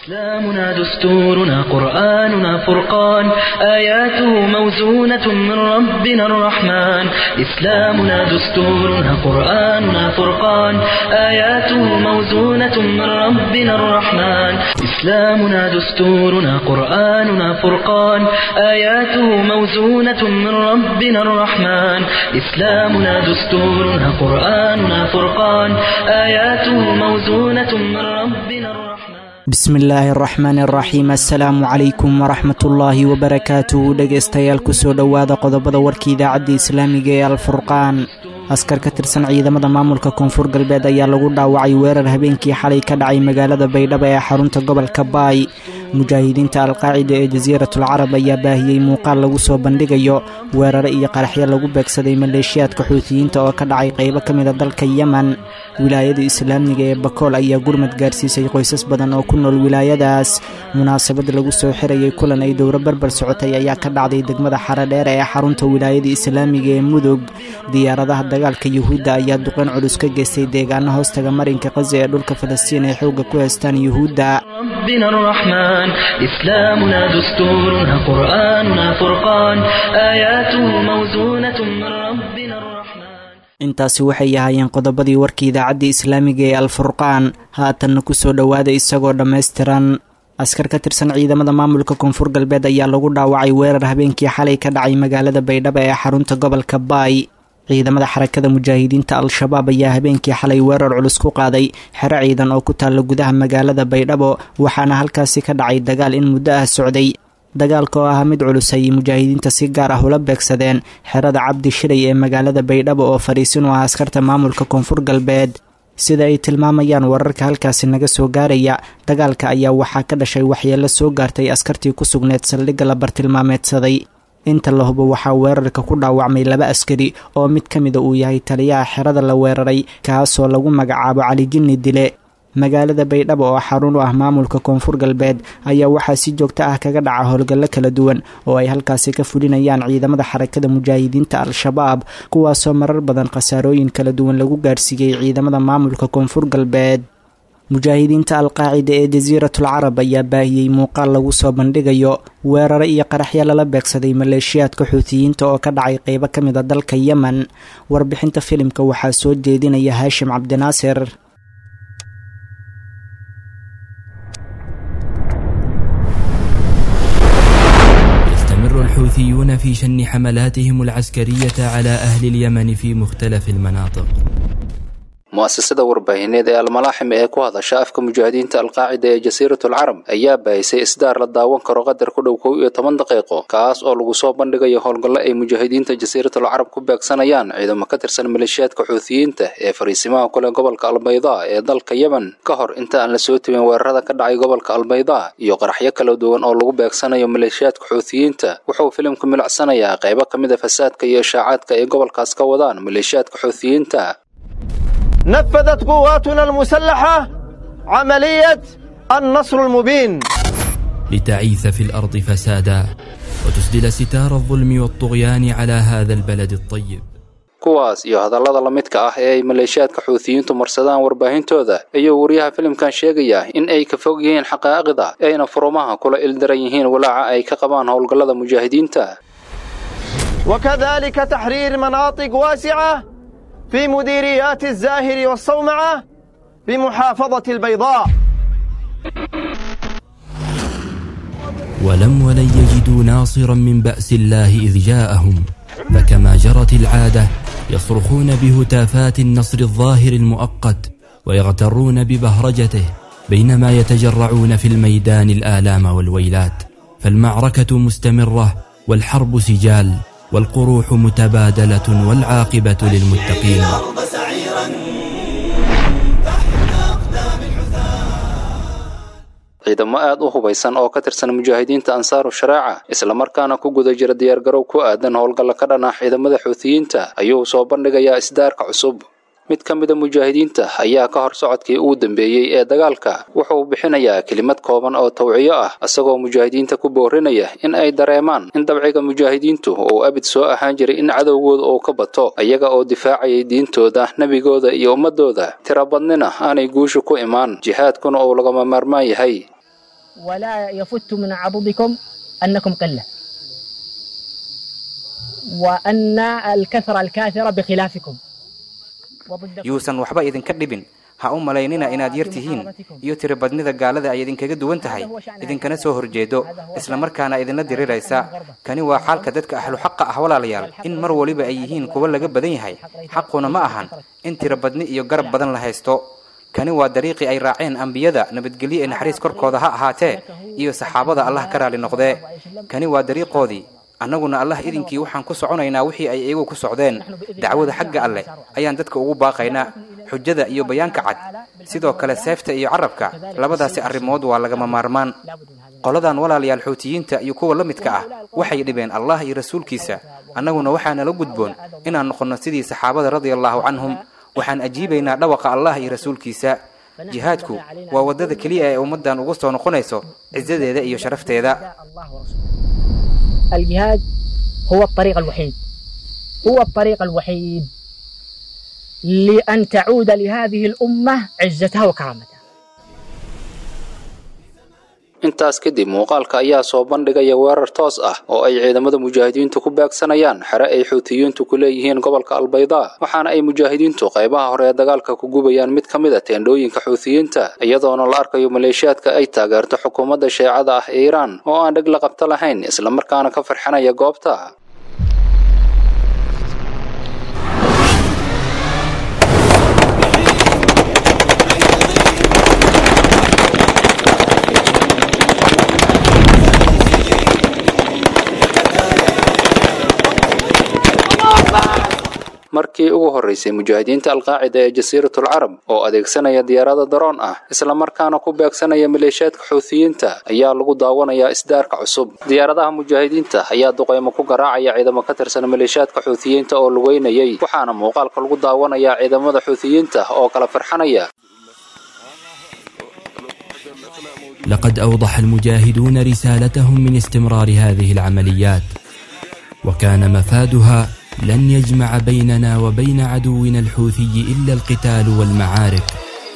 إسلامنا دستورنا قرآننا فرقان آياته موزونة من ربنا الرحمن إسلامنا دستورنا قرآننا فرقان آياته موزونة من ربنا الرحمن إسلامنا دستورنا قرآننا فرقان آياته موزونة من ربنا الرحمن إسلامنا دستورنا قرآننا فرقان آياته موزونة من ربنا الرحمن bismi illaahi araxmaan araxiim assalaamu calaykum waraxmatullaahi wabarakaatu dhegaystayaal kusoo dhowaada qodobada warka idaacadda islaamiga ee alfurqaan askar ka tirsan ciidamada maamulka koonfur galbeed ayaa lagu dhaawacay weerar habeenkii xalay ka dhacay magaalada baydhabo ee xarunta gobolka baay mujaahidiinta alqaacida ee jasiiratul carab ayaa baahiyey muuqaal lagu soo bandhigayo weeraro iyo qaraxyo lagu beegsaday maleeshiyaadka xuutiyiinta oo ka dhacay qaybo ka mida dalka yemen wilaayada islaamiga ee bakool ayaa gurmad gaarsiisay qoysas badan oo ku nool wilaayadaas munaasabad lagu soo xirayay kulan ay dowro barbar socotay ayaa ka dhacday degmada xaradheer ee xarunta wilaayada islaamiga ee mudug diyaaradaha dagaalka yuhuudda ayaa duqan culus ka geystay deegaano hoostaga marinka qazi ee dhulka falastiin ay xoogga ku haystaan yuhuudda ربنا الرحمن إسلامنا دستورنا قرآننا فرقان آياته موزونة من ربنا الرحمن intaasi waxay ahaayeen qodobadii warka idaacadda islaamiga ee alfurqaan haatanna kusoo dhowaada isagoo dhammaystiran askar ka tirsan ciidamada maamulka koonfur galbeed ayaa lagu dhaawacay weerar habeenkii xalay ka dhacay magaalada baydhabo ee xarunta gobolka baay ciidamada xarakada mujaahidiinta al-shabaab ayaa habeenkii xalay weerar culus ku qaaday xero ciidan oo ku taalla gudaha magaalada baydhabo waxaana halkaasi ka dhacay dagaal in muddo ah socday dagaalka oo ahaa mid culus ayay mujaahidiinta si gaar ah ula beegsadeen xerada cabdi shilay ee magaalada baydhabo oo fadhiisin u ah askarta maamulka koonfur galbeed sida ay tilmaamayaan wararka halkaasi naga soo gaaraya dagaalka ayaa waxaa ka dhashay waxyeello soo gaartay askartii ku sugneed saldhigga la bartilmaameedsaday inta la hubo waxaa weerarka ku dhaawacmay laba askari oo mid ka mida uu yahay taliyaha xerada la weeraray kaasoo lagu magacaabo cali jinni dile magaalada baydhabo oo xarun u ah maamulka koonfur galbeed ayaa waxaa si joogto ah kaga dhaca howlgallo kala duwan oo ay halkaasi ka fulinayaan ciidamada xarakada mujaahidiinta al-shabaab kuwaasoo marar badan khasaarooyin kala duwan lagu gaarsiiyey ciidamada maamulka koonfur galbeed mujaahidiinta alqaacida ee jasiiratul carab ayaa baahiyey muuqaal lagu soo bandhigayo weeraro iyo qaraxyo lala beegsaday maleeshiyaadka xuutiyiinta oo ka dhacay qeybo ka mid a dalka yemen warbixinta filimka waxaa soo jeedinaya haashim cabdinaasir يستمر الحوثيون في شن حملاتهم العسكرية على أهل اليمن في مختلف المناطق mu'asasada warbaahineed ee almalaaxim ee ku hadasha afka mujaahidiinta alqaacida ee jasiiratul carab ayaa baahisay isdaar la daawan karo qadar ku dhow kow iyo toban daqiiqo kaas oo lagu soo bandhigayo howlgallo ay mujaahidiinta jasiiratul carab ku beegsanayaan ciidamo ka tirsan maleeshiyaadka xuutiyiinta ee fariisimaha kule gobolka albaydaa ee dalka yemen ka hor inta aan la soo tebin weerarada ka dhacay gobolka albaydaa iyo qaraxyo kala duwan oo lagu beegsanayo maleeshiyaadka xuutiyiinta wuxuu filimku milicsanayaa qaybo ka mida fasaadka iyo ishaacaadka ay gobolkaas ka wadaan maleeshiyaadka xuutiyiinta نفذت قواتنا المسلحة عملية النصر المبين لتعيث في الأرض فسادا وتسدل ستار الظلم والطغيان على هذا البلد الطيب kuwaas iyo hadallada la midka ah ee ay maleeshiyaadka xuutiyiintu marsadaan warbaahintooda ayuu wariyaha filimkan sheegayaa in ay ka fog yihiin xaqaa'ida ayna furumaha kula ildaran yihiin walaaca ay ka qabaan howlgallada mujaahidiinta وكذلك تحرير مناطق واسعة في مديريات الزاهر والصومعة بمحافظة البيضاء ولم ولن يجدوا ناصرا من بأس الله إذ جاءهم فكما جرت العادة يصرخون بهتافات النصر الظاهر المؤقت ويغترون ببهرجته بينما يتجرعون في الميدان الآلام والويلات فالمعركة مستمرة والحرب سجال والقروح متبادلة والعاقبة للمتقين ciidamo aad u hubaysan oo ka tirsan mujaahidiinta ansaaru shareeca islamarkaana ku guda jira diyaargarow ku aadan howlgalla ka dhan ah ciidamada xuutiyiinta ayuu soo bandhigayaa isdaarka cusub mid ka mida mujaahidiinta ayaa ka hor socodkii ugu dambeeyey ee dagaalka wuxuu bixinayaa kelimad kooban oo tawciyo ah isagoo mujaahidiinta ku boorinaya in ay dareemaan in dabciga mujaahidiintu uu abid soo ahaan jiray in cadowgooda uu ka bato iyaga oo difaacayay diintooda nebigooda iyo ummadooda tiro badnina aanay guushu ku imaan jihaadkuna uu lagama maarmaan yahay ولا يفت من عضدكم أنكم قلة وأن الكثرة الكاثرة بخلافكم yuusan waxba idinka dhibin ha u malaynina inaad yar tihiin iyo tiribadnida gaalada ay idinkaga duwan tahay idinkana soo horjeedo islamarkaana idinla diriraysa kani waa xaalka dadka ahlu xaqa ah walaalayaal in mar waliba ay yihiin kuwa laga badan yahay xaquna ma ahan in tiribadni iyo garab badan la haysto kani waa dariiqii ay raaceen ambiyada nabadgelyo ee naxariis korkooda ha ahaatee iyo saxaabada allah ka raali noqdee kani waa dariiqoodii annaguna allah idinkii waxaan ku soconaynaa wixii ay iyagu ku socdeen dacwada xagga alleh ayaan dadka ugu baaqaynaa xujada iyo bayaanka cad sidoo kale seefta iyo carabka labadaasi arrimood waa lagama maarmaan qoladan walaalayaal xuutiyiinta iyo kuwa la midka ah waxay dhibeen allah iyo rasuulkiisa annaguna waxaa nala gudboon inaan noqonno sidii saxaabada radia allaahu canhum waxaan ajiibaynaa dhawaqa allah iyo rasuulkiisa jihaadku waa waddada keliya ee ummaddan ugu soo noqonayso cisadeeda iyo sharafteeda الجهاد هو الطريق الوحيد هو الطريق الوحيد لأن تعود لهذه الأمة عزتها وكرامتها intaas kadib muuqaalka ayaa soo bandhigaya weerar toos ah oo ay ciidamada mujaahidiintu ku beegsanayaan xere ay xuutiyiintu ku leeyihiin gobolka albaydaa waxaana ay mujaahidiintu qaybaha hore ee dagaalka ku gubayaan mid ka mid a teendhooyinka xuutiyiinta iyadoona la arkayo maleeshiyaadka ay taageerto xukuumadda sheecada ah ee iiraan oo aan dheg la qabto lahayn islamarkaana ka farxinaya goobta markii ugu horraysay mujaahidiinta alqaacida ee jasiiratul carab oo adeegsanaya diyaarada daroon ah islamarkaana ku beegsanaya maleeshiyaadka xuutiyiinta ayaa lagu daawanayaa isdaarka cusub diyaaradaha mujaahidiinta ayaa duqaymo ku garaacaya ciidamo ka tirsan maleeshiyaadka xuutiyiinta oo lugeynayay waxaana muuqaalka lagu daawanayaa ciidamada xuutiyiinta oo kala farxanaya لقد أوضح المجاهدون رسالتهم من استمرار هذه العمليات وكان مفادها لن يجمع بيننا وبين عدونا الحوثي إلا القتال والمعارك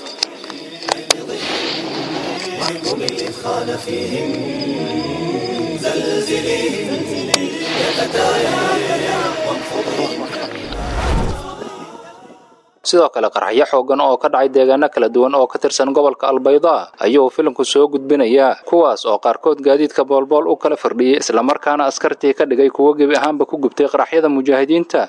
sidoo kale qarxyo xoogan oo ka dhacay deegaano kala duwan oo ka tirsan gobolka albaydaa ayuu filimku soo gudbinayaa kuwaas oo qaarkood gaadiidka boolbool u kala fardhiyey islamarkaana askartii ka dhigay kuwo gebi ahaanba ku gubtay qaraxyada mujaahidiinta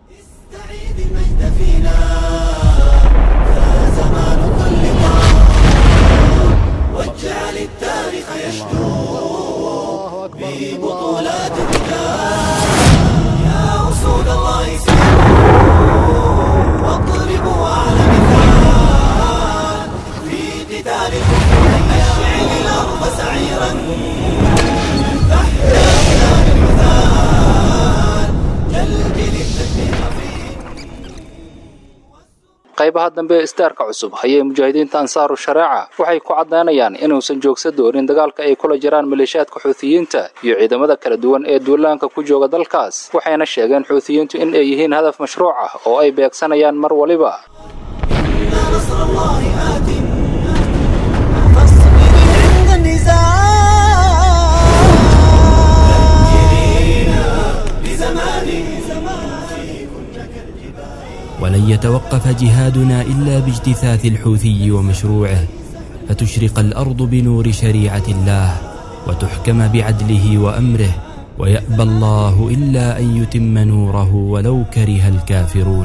qaybaha dambe ee istaarka cusub ayay mujaahidiinta ansaaru shareeca waxay ku caddaynayaan inuusan joogsa doonin dagaalka ay kula jiraan maleeshiyaadka xuutiyiinta iyo ciidamada kala duwan ee duulaanka ku jooga dalkaas waxayna sheegeen xuutiyiintu in ay yihiin hadaf mashruuc ah oo ay beegsanayaan mar waliba ولن يتوقف جهادنا إلا باجتثاث الحوثي ومشروعه فتشرق الأرض بنور شريعة الله وتحكم بعدله وأمره ويأبى الله إلا أن يتم نوره ولو كره الكافرون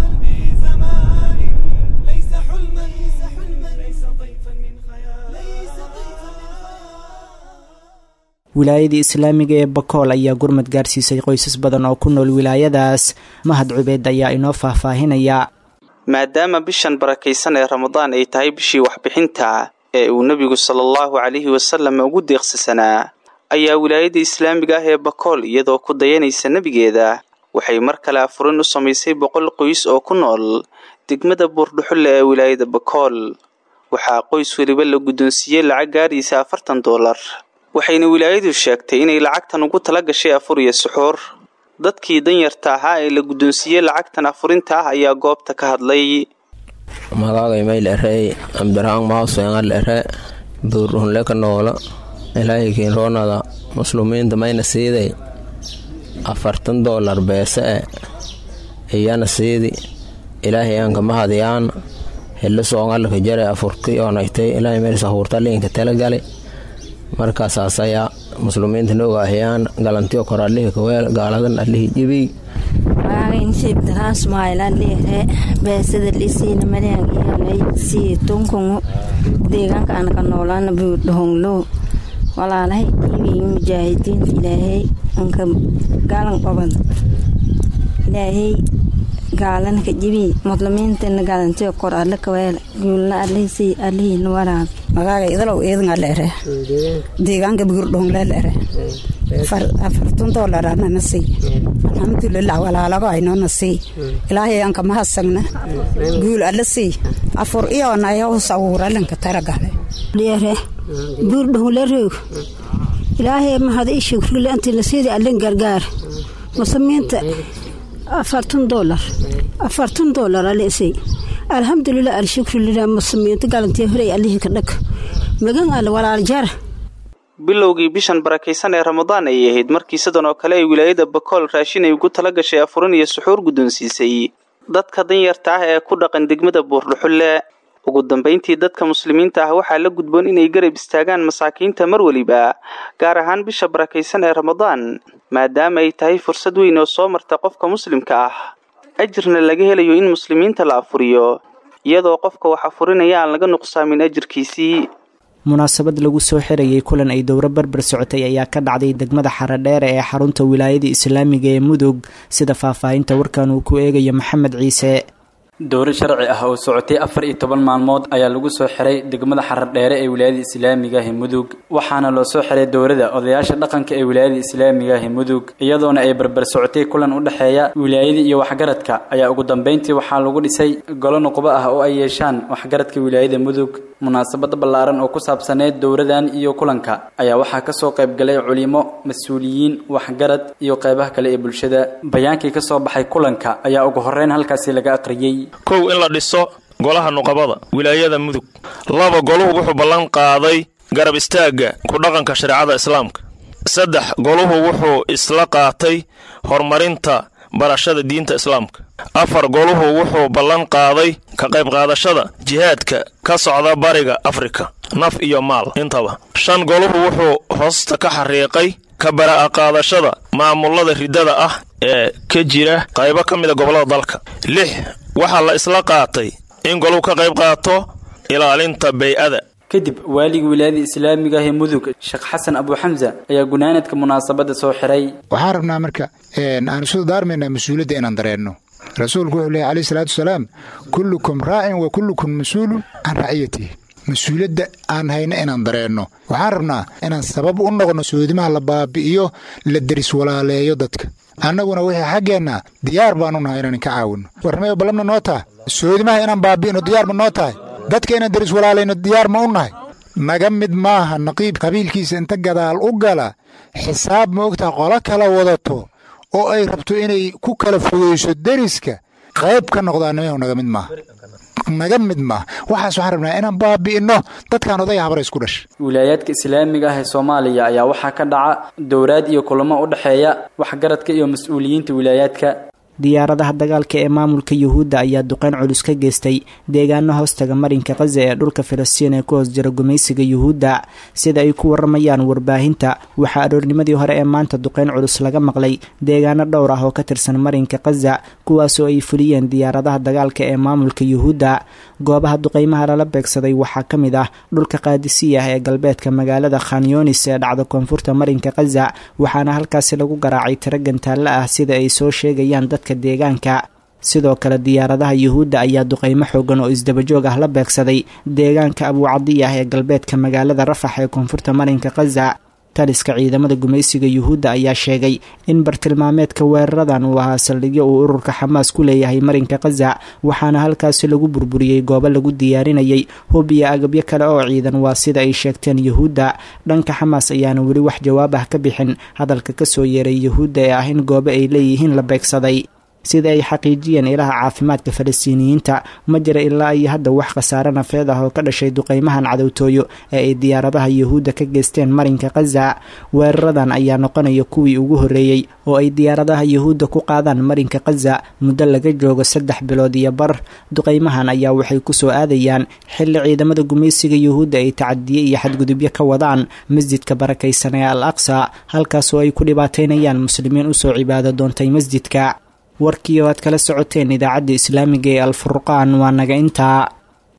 wilaayadii islaamiga ee bakool ayaa gurmad gaarsiisay qoysas badan oo ku nool wilaayadaas mahad cubeed ayaa inoo faahfaahinaya maadaama bishan barakaysan ee ramadaan ay tahay bishii waxbixinta ee uu nebigu sala allahu calayhi wasalam ugu deeqsisanaa ayaa wilaayada islaamiga ah ee bakool iyadoo ku dayanaysa nebigeeda waxay mar kale afurin u samaysay boqol qoys oo ku nool degmada buurdhuxulle ee wilaayada bakool waxaa qoys weliba la guddoonsiiyey lacag gaaraysa afartan doolar waxayna wilaayadu sheegtay inay lacagtan ugu tala gashay afur iyo suxuur dadkii danyarta ahaa ee la guddoonsiiyey lacagtan afurinta ah ayaa goobta ka hadlay magacay mayl ere ambiraan mauseengal ere buurdhunle ka noola ilaahay kiinroonada muslumiinta mayna siiday afartan doolar beese e iyana siidi ilaahay aanka mahadiyaan helo soongalaka jare afurki oonaytay ilaahay meelsa huurta liinka talagali markaasaas ayaa muslimiinta nogaahiyaan galantiyo kor allihii kaweel gaaladan allihii jibiy waainsiibdaraasmaailaaliire beesada lisiina maleangiyanay sii tunkungu deegaanka anaka noolaana buudhahonglo walaalahay jibiy mujaahidiinta ilaahay anka galan qabad ilaahay gaalanka jibi muslimiintana gaalantiyo kor alle kaweel guulna allihisi allihiina waraab magaaga idalow eedngaleere deegaanka buurdhongleleere afartun doolarana sii alxamdulilah walaalago aynona sii ilaahay anka mahadsanna guul alle sii afur iyonayo sawuralanka taragale dheere buurdhongleroog ilaahay mahad ii shukrile intii la siida allin gargaar muslimiinta afartan doolar afartan doolar alesay alxamdulilah alshukrulilah muslimiinta galantiya horey allihii ka dhag magan alle walaal jara bilowgii bishan barakaysan ee ramadaan ayay ahayd markii sidan oo kale ay wilaayada bakool raashin ay ugu tala gashay afurin iyo suxuur guddoonsiisay dadka danyarta ah ee ku dhaqan degmada buurdhuxulle ugu dambayntii dadka muslimiinta ah waxaa la gudboon inay garab istaagaan masaakiinta mar weliba gaar ahaan bisha barakaysan ee ramadaan maadaama ay tahay fursad weyn oo soo marta qofka muslimka ah ajirna laga helayo in muslimiinta la afuriyo iyadoo qofka wax afurinaya aan laga nuqsaamin ajirkiisii munaasabad lagu soo xirayay kulan ay dowro berber socotay ayaa ka dhacday degmada xaradheere ee xarunta wilaayada islaamiga ee mudug sida faahfaahinta warkan uu ku eegayo maxamed ciise dowro sharci ah oo socotay afar iyo toban maalmood ayaa lagu soo xiray degmada xaradheere ee wilaayada islaamiga ah mudug waxaana loo soo xiray dowrada odayaasha dhaqanka ee wilaayada islaamiga ah mudug iyadoona ay barbar socotay kulan u dhexeeya wilaayada iyo waxgaradka ayaa ugu dambeyntii waxaa lagu dhisay golo nuqbo ah oo ay yeeshaan waxgaradka wilaayada mudug munaasabad ballaaran oo ku saabsaneyd dowradan iyo kulanka ayaa waxaa kasoo qaybgalay culimo mas-uuliyiin waxgarad iyo qeybaha kale ee bulshada bayaankii kasoo baxay kulanka ayaa ugu horeyn halkaasi laga aqriyey kow in la dhiso golaha nuqabada wilaayada mudug laba goluhu wuxuu ballan qaaday garab istaagga ku dhaqanka shareecada islaamka saddex goluhu wuxuu isla qaatay horumarinta barashada diinta islaamka afar goluhu wuxuu ballan qaaday ka qayb qaadashada jihaadka ka socda bariga afrika naf iyo maal intaba shan goluhu wuxuu hoosta ka xariiqay ka bara'a qaadashada maamulada riddada ah ee ka jira qaybo ka mida gobollada dalka lix waxaa la isla qaatay in goluhu ka qayb qaato ilaalinta bay-ada kadib waaligii wilaayada islaamiga ah ee mudug sheekh xasan abuuxamsa ayaa gunaanadka munaasabadda soo xiray waxaan rabnaa marka aan isu daarmaynaa mas-uuliyadda inaan dareenno rasuulku wuxuu leehay calayhi salaatu wasalaam kullukum raacin wa kullukum mas-uulun can raciyatihi mas-uuliyadda aan hayno inaan dareenno waxaan rabnaa inaan sabab u noqno soodimaha la baabi'iyo la deris walaaleeyo dadka annaguna wixii xaggeenna diyaar baanu nahay inaan ka caawinno warnamayo ballamna noo tahay soodimaha inaan baabi'ino diyaar ma noo tahay dadka inaan deris walaalayno diyaar ma u nahay naga mid maaha naqiib qabiilkiisa inta gadaal u gala xisaab ma ogtaha qolo kala wadato oo ay rabto inay ku kala fogeyso deriska qayb ka noqdaanimahu naga mid maaha naga mid maaha waxaas waxaan rabnaa inaan baabi'inno dadkaan odaya habara isku dhasha wilaayaadka islaamiga ah ee soomaaliya ayaa waxaa ka dhaca dowraad iyo kulamo u dhexeeya waxgaradka iyo mas-uuliyiinta wilaayaadka diyaaradaha dagaalka ee maamulka yuhuudda ayaa duqeyn culus ka geystay deegaano hoostaga marinka khaza ee dhulka filistiin ee ku hoos jira gumaysiga yuhuudda sida ay ku waramayaan warbaahinta waxaa aroornimadii hore ee maanta duqeyn culus laga maqlay deegaano dhowr ah oo ka tirsan marinka khaza kuwaasoo ay fuliyeen diyaaradaha dagaalka ee maamulka yuhuudda goobaha duqeymaha lala beegsaday waxaa ka mid ah dhulka qaadisiya ah ee galbeedka magaalada khanyoonis ee dhacda koonfurta marinka khaza waxaana halkaasi lagu garaacay tiro gantaalla ah sida ay soo sheegayaan dadka deegaanka sidoo kale diyaaradaha yuhuudda ayaa duqeymo xoogan oo isdabajoog ah la beegsaday deegaanka abuucadiya ah ee galbeedka magaalada rafax ee koonfurta marinka khaza taliska ciidamada gumaysiga yuhuudda ayaa sheegay in bartilmaameedka weeraradan uu ahaa saldhigyo uu ururka xamaas ku leeyahay marinka khaza waxaana halkaasi lagu burburiyey goobo lagu diyaarinayay hub iyo agabyo kale oo ciidan waa sida ay sheegteen yuhuudda dhanka xamaas ayaana weli wax jawaab ah ka bixin hadalka kasoo yeeray yuhuudda ee ah in goobo ay leeyihiin la beegsaday sida ay xaqiijiyeen ilaha caafimaadka falastiiniyiinta ma jira ilaa iyo hadda wax khasaare nafeed ah oo ka dhashay duqeymahan cadowtooyo ee ay diyaaradaha yuhuudda ka geysteen marinka khaza weeraradan ayaa noqonaya kuwii ugu horreeyey oo ay diyaaradaha yuhuudda ku qaadaan marinka khaza muddo laga joogo saddex bilood iyo bar duqeymahan ayaa waxay kusoo aadayaan xilli ciidamada gumaysiga yuhuudda ay tacadiye iyo xadgudubyo ka wadaan masjidka barakaysan ee al aqsa halkaasoo ay ku dhibaataynayaan muslimiin usoo cibaado doontay masjidka warkii oo aad kala socoteen idaacadda islaamiga ee alfurqaan waa naga intaa